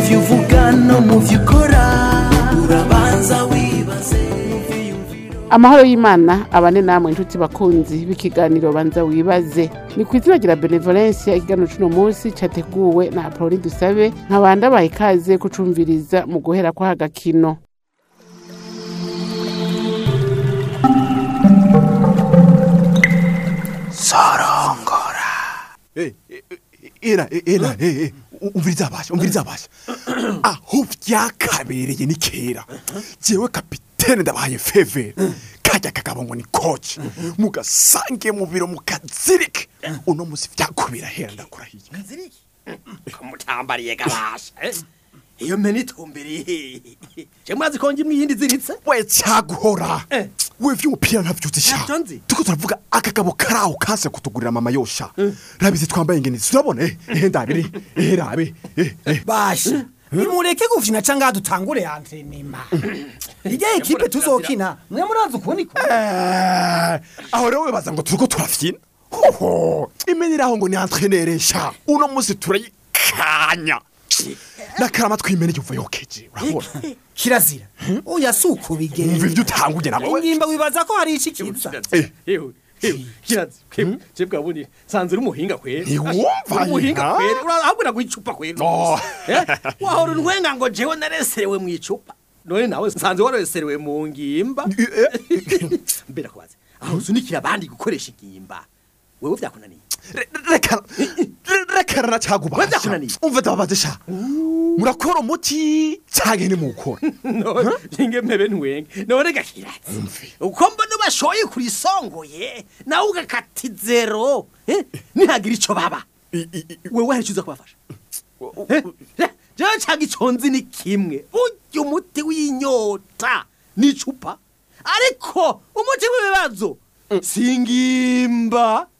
byo uvuga no mu byo ukora urabanza wibaze mu byiyumviro amahoro y'imana abane namwe inshuti bakunzi b'ikiganiro banza wibaze ni ku izina rya benevolence ikiganiro c'uno munsi categuwe na apoloni dusabe nkabanda baha ikaze kucumviriza mu guhera kw'aka gakino era era eh, eh, umviriza abasha umviriza abasha aho vyakabereye ni kera jewe kapitene ndabaye feve kajya kagabo ngo ni coach mugasange mu biro mukazirike uno musi vyakubira hera ndakurahiye kaziriki kamutambariye gabasha eh? iyo mpene itumbiriye je mwazi ko ngimwe iyindi ziritse we cyaguhora Eh. we vy'umupira ntavyo uzisha Ntavyo nzi. tuko turavuga akagabo karaho kase kutugurira mama yosha rabizi twambaye ingene turabona eh eh, ndabiri eh rabe eh eh basha nimureke gufyina canke dutangure antrenema irya ekipe tuzokina mwe murazi ukuntu ikora Eh, aho rero wibaza ngo turiko turafyina hoho imeneraho ngo ni entraîneur sha uno musi turayikanya nakarama twimene yuva yokeje urabona kirazira oya si uko umva bigenda ivyo utanguye nawe ingimba wibaza ko hari iki kiza Eh. Ewe, ewe, kirazi kewe je bwabuni sanze uri umuhinga kwera Ntiwumva Uri umuhinga nyina? kwera urahabura ku icupa kwera Oh. Eh, wahora untwenga ngo jewe nareserewe mu icupa none nawe sanze wareserewe mu ngimba mbera kubaze aho usunikira abandi gukoresha ingimba wewe vyakunaniye Re- reka re- rekana na Wenda cagubasha kunaniye. umva ndababaze sha murakora umuti canke ntimukora none inge mpebe ntwenge none gakirazi uko mbona bashoye kuri songoye nawe ugakata zero eh, nihagira ico baba I- i- i- wewe hari uza kubafasha Eh, eh, jewe canga ico nzi ni kimwe urya umuti w'inyota n'icupa ariko umuti w'ibibazo singimba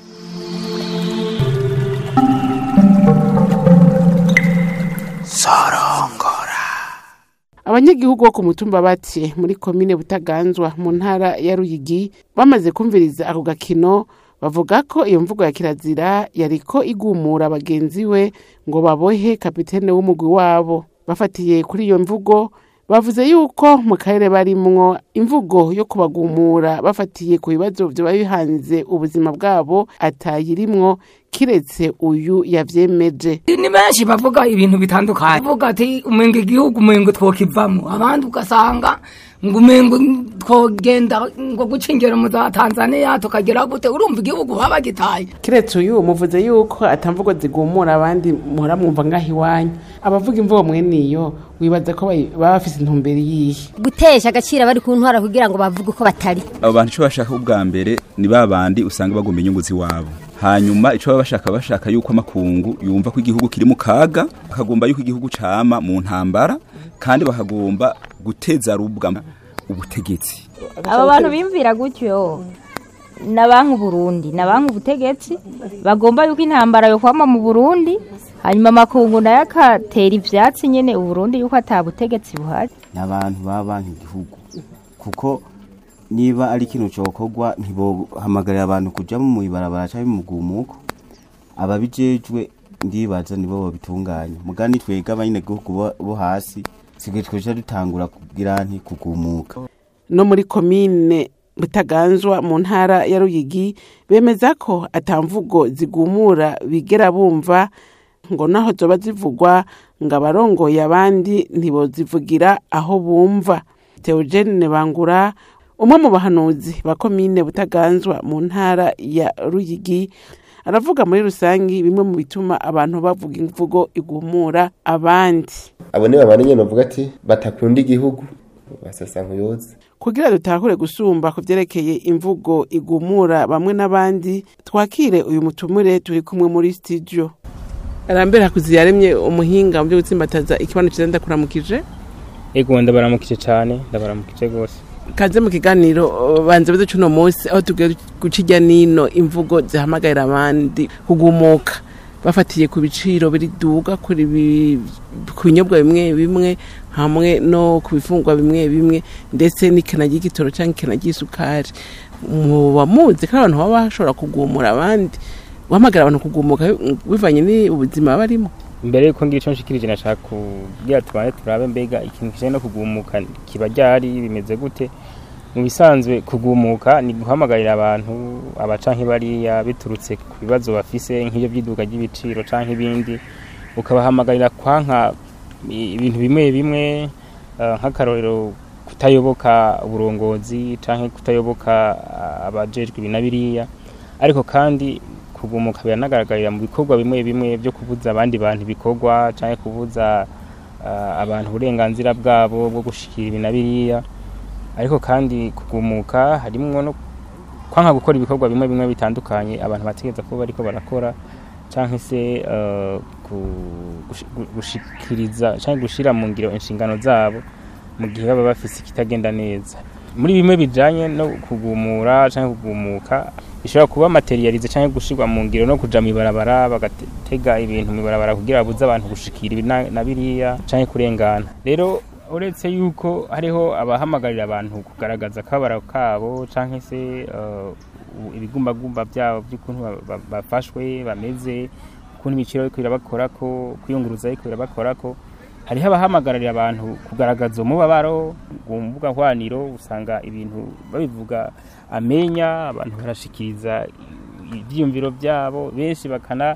abanyagihugu bo ku mutumba bati muri komine butaganzwa mu ntara ya ruyigi bamaze kumviriza ako gakino bavuga ko iyo mvugo ya kirazira yariko igumura bagenzi we ngo babohe kapitene w'umugwi wabo bafatiye kuri iyo mvugo bavuze yuko mu karere barimwo imvugo yo kubagumura bafatiye ku bibazo vyoba bihanze ubuzima bwabo atayirimwo kiretse uyu yavyemeje ni benshi bavuga ibintu bitandukanye bavuga ati umenga igihugu umengo twokivamo abandi ugasanga ngo umengo twogenda ngo guca ingero mu za tanzania tukagera gute urumva igihugu baba bagitaye kiretse uyu muvuze yuko atamvugo zigumura abandi muhora mwumva ngaho iwanyu abavuga imvugo mwene iyo wibaza ko bayi- baba bafise intumbero yihe gutesha agaciro abari ku ntwara kugira ngo bavuge uko batari abo bantu icyo bashaka ubwa mbere ni ba bandi usanga bagomba inyungu z'iwabo hanyuma icyo baba bashaka bashaka yuko amakungu yumva ko igihugu kiri mu kaga bakagomba yuko igihugu cama mu ntambara kandi bakagomba guteza rubwa ubutegetsi abo bantu bimvira gutyo na banki Burundi na banki ubutegetsi bagomba yuko intambara yo kwama mu Burundi hanyuma amakungu nayo akatera ivyatsi nyene Uburundi yuko ata butegetsi buhari ni abantu baba banki igihugu kuko niba ari ikintu cyokorwa ntibohamagarira abantu kujya mu ibarabara cyangwa mu gumuko ababijejwe ndibaza nibo babitunganya mugani twega abanyagihugu bo- bo hasi sigaye twica dutangura kugira nti kugumuka no muri komine butaganzwa mu ntara ya ruyigi bemeza ko atamvugo zigumura bigera bumva ngo naho zoba zivugwa ngo abarongoye abandi ntibozivugira aho bumva teogene bangura umwe mu bahanuzi ba komine butaganzwa mu ntara ya ruyigi aravuga muri rusangi bimwe mu bituma abantu bavuga imvugo igumura abandi abo ni babana nyine bavuga ati batakunda igihugu basasa nkuyoze kugira dutahure gusumba ku vyerekeye imvugo igumura bamwe n'abandi twakire uyu mutumire turi kumwe muri studio arambere hakuzi yaremye umuhinga mu byo gutsimbataza ikibano ciza ndakuramukije ego ndabaramukije cyane ndabaramukije rwose kaze mu kiganiro uh, banze bize cuno munsi aho tugiye guca irya nino imvugo zihamagarira abandi kugumuka bafatiye ku biciro biriduga kuri bi- ku binyobwa bimwe bimwe hamwe no ku bifungwa bimwe bimwe ndetse n'ikena ry'igitoro cyangwa ikena ry'isukari muba muzi ko abantu baba bashobora kugumura abandi guhamagara abantu kugumuka bivanye n'ubuzima barimo imbere yuko ngira ico nshikirije nashaka kugira tubanze turabe mbega ikintu kijanye no kugumuka kiba ryari bimeze gute mu bisanzwe kugumuka ni guhamagarira abantu abaca nk'ibariya biturutse ku bibazo bafise nk'ibyo by'iduka ry'ibiciro canke ibindi ukabahamagarira kwanka i- ibintu bimwe bimwe eh, nk'akarorero kutayoboka uburongozi canke kutayoboka ah, abajejwe ibi na biriya ariko kandi kugumuka biranagaragarira mu bikorwa bimwe bimwe byo kubuza abandi bantu ibikorwa canke kubuza ah, abantu uburenganzira bwabo bwo gushikira ibi na biriya ariko kandi kugumuka harimwo no kwanka gukora ibikorwa bimwe bimwe bitandukanye abantu bategeza kuba bariko barakora canke se eh, ku- gushi- gu- gushikiriza canke gushira mu ngiro inshingano zabo mu gihe baba bafise ikitagenda neza muri bimwe bijanye no kugumura canke kugumuka bishobora kuba materialize canke gushirwa mu ngiro no kuja mw'ibarabara bagatega ibintu mw'ibarabara kugira babuze abantu gushikira ibi na na biriya canke kurengana rero uretse yuko hariho abahamagarira abantu kugaragaza akabara kabo canke se eh, u- ibigumbagumba byabo by'ukuntu ba- ba- bafashwe bameze ukuntu ibiciro ariko birabakorako kwiyunguruza ariko birabakorako hariho abahamagarira abantu kugaragaza umubabaro ku mbuga nkoranyambaga usanga ibintu babivuga amenya abantu barashikiriza ibyiyumviro byabo benshi bakana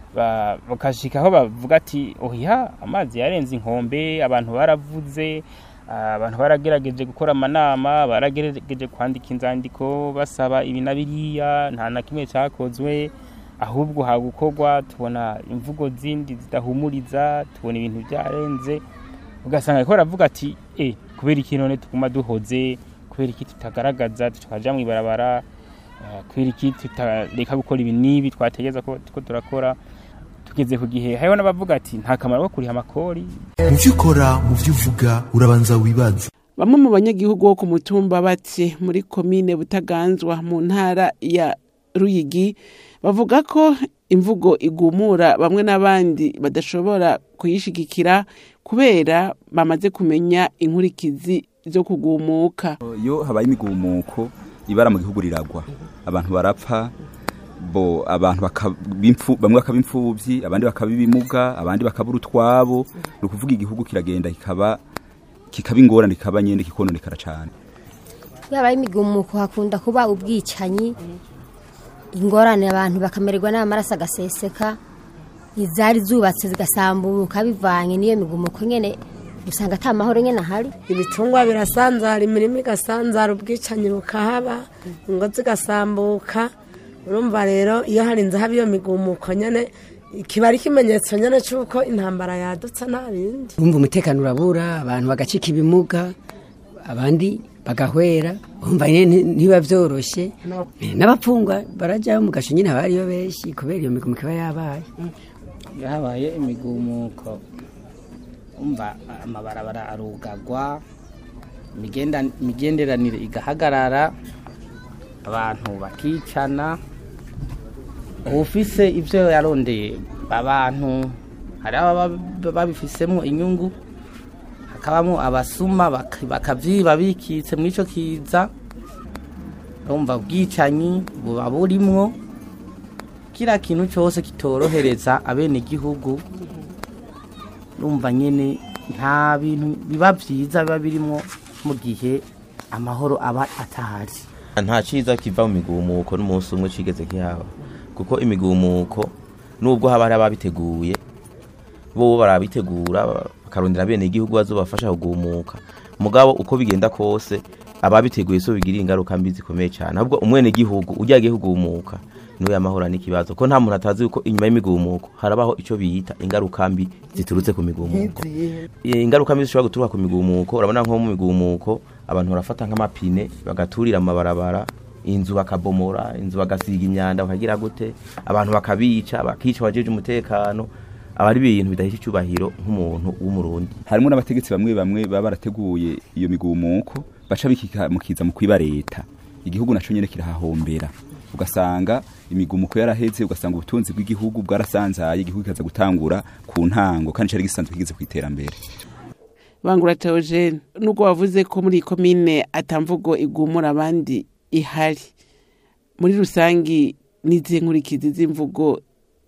ba- bakashika aho bavuga ati oya amazi yarenze inkombe abantu baravuze ah, abantu baragerageje gukora amanama baragerageje kwandika inzandiko basaba ibi na biriya nta na kimwe cyakozwe ahubwo hagukorwa tubona imvugo zindi zidahumuriza tubona ibintu byarenze ugasanga ariko baravuga ati e kubera iki none tuguma duhoze kubera iki tutagaragaza tukaja mu ibarabara eh, kubera iki tutareka gukora ibi n'ibi twategeza ko ko turakora tugeze ku gihe hariho n'abavuga ati nta kamaro ko kuriha amakori mu byo ukora mu byo uvuga urabanza wibaze bamwe mu banyagihugu bo ku mutumba bati muri komine butaganzwa mu ntara ya ruyigi bavuga ko imvugo igumura bamwe n'abandi badashobora kuyishigikira kubera bamaze kumenya inkurikizi zo kugumuka iyo habaye imigumuko ibara mu gihugu riragwa abantu barapfa bo abantu bakaba impfu- bamwe bakaba imfubyi abandi bakaba ibimuga abandi bakabura utwabo ni ukuvuga igihugu kiragenda kikaba kikaba ingorane kikaba nyine kikononekara cyane iyo habaye imigumuko hakunda kuba ubwicanyi ingorane abantu bakamererwa n'amaraso agaseseka izari zubatse zigasambuka bivanye n'iyo migumuko nyene usanga ata mahoro nyene ahari ibitungwa birasanzara imirima igasanzara ubwicanyi bukahaba ingo zigasambuka urumva rero iyo harinze haba iyo migumuko nyene kiba ari ikimenyetso nyene c'uko intambara yadutse nta bindi urumva umutekano urabura abantu bagacika ibimuga abandi bagahwera urumva nyine ntibiba byoroshye Eh, n'abapfungwa barajyaho mu gasho nyine haba hariyo benshi kubera iyo migumuko iba yabaye iyo habaye imigumuko umva amabarabara arugagwa imigenda- imigenderanire igahagarara abantu bakicana ufise ibyo yarondeye abantu hari ababa babifisemo inyungu hakabamo abasuma bak- bakavyiba bikitse muri ico kiza urumva ubwicanyi buba burimwo kira kintu cyose kitorohereza abenegihugu urumva nyene nta bintu biba vyiza biba birimwo mu gihe amahoro aba atahari nta cyiza kiva mu migumuko n'umunsi umwe kigeze kihaba kuko imigumuko nubwo haba hari ababiteguye bo barabitegura bakarondera bene igihugu bazobafasha kugumuka mugabo uko bigenda kose ababiteguye so bigira ingaruka mbi zikomeye cyane ahubwo umwene gihugu ujyagiye kugumuka niwe yamahora n'ikibazo ko nta muntu atazi yuko inyuma y'imigumuko harabaho icyo biyita ingaruka mbi ziturutse ku migumuko Eh, ingaruka mbi zishobora guturuka ku migumuko urabona nko mu migumuko abantu barafata nk'amapine bagaturira amabarabara inzu bakabomora inzu bagasiga imyanda bakagira gute abantu bakabica bakica abajeje umutekano aba ari ibintu bidahesha icyubahiro nk'umuntu w'umurundi harimo n'abategetsi bamwe bamwe baba barateguye iyo migumuko baca bikimukiza mu kwiba leta igihugu naco nyene kirahahombera ugasanga imigumuko yaraheze ugasanga ubutunzi bw'igihugu bwarasanzaye igihugu kikaza gutangura ku ntango kandi cari gisanzwe kigeze ku iterambere bangura teogene nubwo wavuze ko muri iyi komine atamvugo igumura abandi ihari muri rusangi n'izihe nkurikizi z'imvugo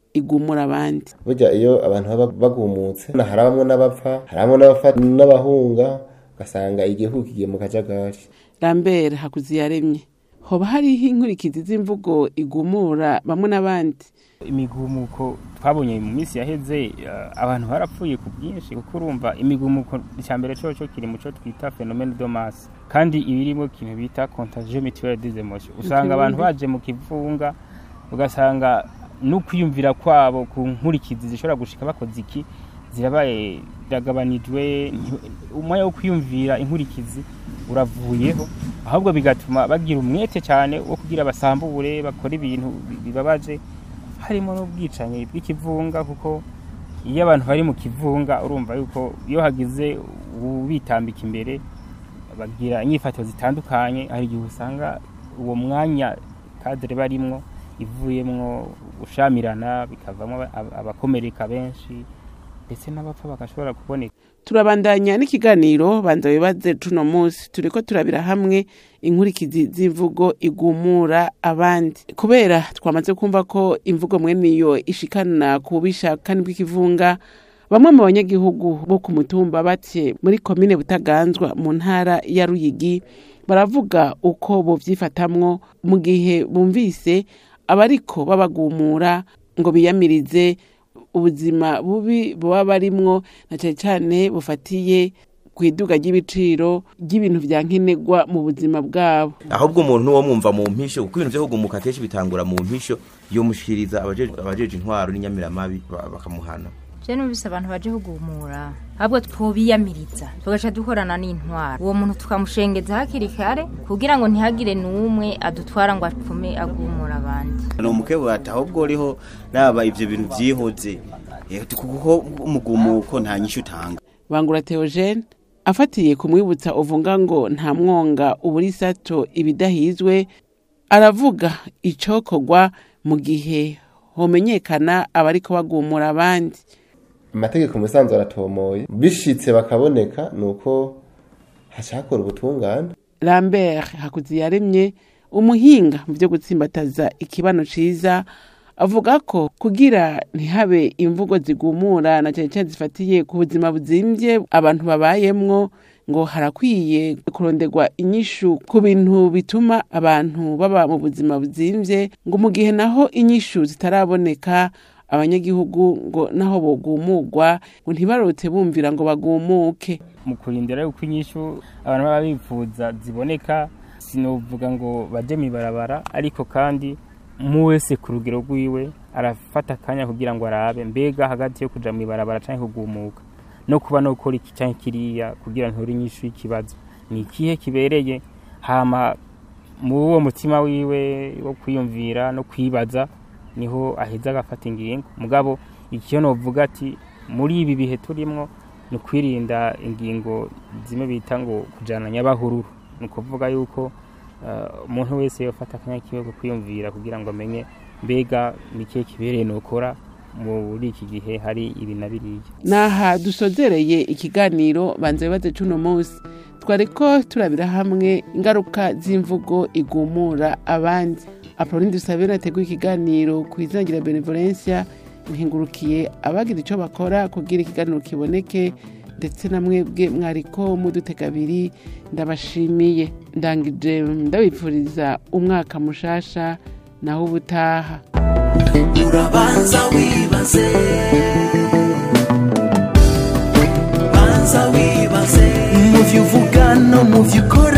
igumura abandi burya iyo abantu baba bagumutse harabamwo n'abapfa harabamwo n'abapfa n'abahunga ugasanga igihugu kigiye mu kajagari lambert hakuziyaremye hoba hariho inkurikizi z'imvugo igumura bamwe n'abandi imigumuko twabonye mu minsi yaheze eh, abantu barapfuye ku bwinshi kuko urumva imigumuko icyambere cyo cyo kiri muco twita phénomène de masse kandi ibirimo ikintu bita contagion mutuelle des émotions usanga abantu baje mu kivunga ugasanga no kwiyumvira kwabo ku nkurikizi zishobora gushika bakoze iki zirabaye biragabanijwe nti- umwanya wo kwiyumvira inkurikizi uravuyeho ahubwo bigatuma bagira umwete cyane wo kugira basambure bakora ibintu bi- bibabaje harimo n'ubwicanyi bw'ikivunga kuko iyo abantu bari mu kivunga urumva yuko iyo hagize ubitambika imbere bagira inyifato zitandukanye hari igihe usanga uwo mwanya kadire barimwo ivuyemwo ushamirana bikavamo aba- abakomereka benshi ndetse n'abapfa bagashobora kuboneka turabandanya n'ikiganiro banza wibaze tuno munsi turiko turabira hamwe inkurikizi z'imvugo igumura abandi kubera twamaze kumva ko imvugo mwene iyo ishikana ku bubisha kandi bw'ikivunga bamwe mu banyagihugu bo ku mutumba bake muri komine butaganzwa mu ntara ya ruyigi baravuga uko bovyifatamwo mu gihe bumvise abariko babagumura ngo biyamirize ubuzima bubi baba barimwo na cyane cyane bufatiye ku iduga ry'ibiciro ry'ibintu vya nkenerwa mu buzima bwabo ahubwo umuntu wo mwumva mu mpisho kuko ibintu byo kugumuka akenshi bitangura mu mpisho yomushikiriza abajeje abajeje intwaro n'inyamiramabi ba- bakamuhana je numvise abantu baje kugumura ahubwo twobiyamiriza tugaca dukorana n'intwaro uwo muntu tukamushengeza hakiri kare kugira ngo ntihagire n'umwe adutwara ngo apfume agumura abandi ni umukebura ahubwo uriho raba ibyo bintu byihoze Eh, kuko umugumuko nta nyishyu utanga bangura theogene afatiye ku mwibutsa uvuga ngo nta mwonga ubura isato ibidahizwe aravuga icokorwa mu gihe homenyekana abariko bagumura abandi amategeko mu bisanzwe aratomoye bishitse bakaboneka ni uko hashakora ubutungane lambert hakuziyaremye umuhinga mu byo gutsimbataza ikibano ciza avuga ko kugira ntihabe imvugo zigumura na cyane cyane zifatiye ku buzima buzimvye abantu babayemwo ngo harakwiye kuronderwa inyishu ku bintu bituma abantu baba mu buzima buzimvye ngo mu gihe naho inyishu zitaraboneka abanyagihugu ngo naho bogumurwa ngo ntibarotse bumvira ngo bagumuke mu kurindira yuko inyishu abantu baba bifuza ziboneka sinovuga ngo baje mibarabara ariko kandi mu wese ku rugero rwiwe arafata akanya kugira ngo arabe mbega hagati yo kuja mibarabara canke kugumuka no kuba no gukora iki canke kiriya kugira ntore inyishu y'ikibazo ni ikihe kibereye hama mu uwo mutima wiwe wo kwiyumvira no kwibaza niho aheza agafata ingingo mugabo ikiyo novuga ati muri ibi bihe turimwo ni ukwirinda ingingo zimwe bita ngo kujana nyabahururu ni ukuvuga yuko eh, umuntu wese yofata akanya kiwe ko kwiyumvira kugira ngo amenye mbega ni ikihe kibereye nokora muri iki gihe hari ibi na biriya naha dusozereye ikiganiro banza bibaze cuno munsi twariko turabira hamwe ingaruka z'imvugo igumura abandi apoloni dusabira ateguye ikiganiro ku izangira benevolencia ntingurukiye abagira icyo bakora kugira ikiganiro kiboneke ndetse na mwebwe mwariko mudutega abiri ndabashimiye ndangije ndabipfuriza umwaka mushasha naho ubutaha urabanza wibaze banza wibaze mu byo uvuga no mu byo ukora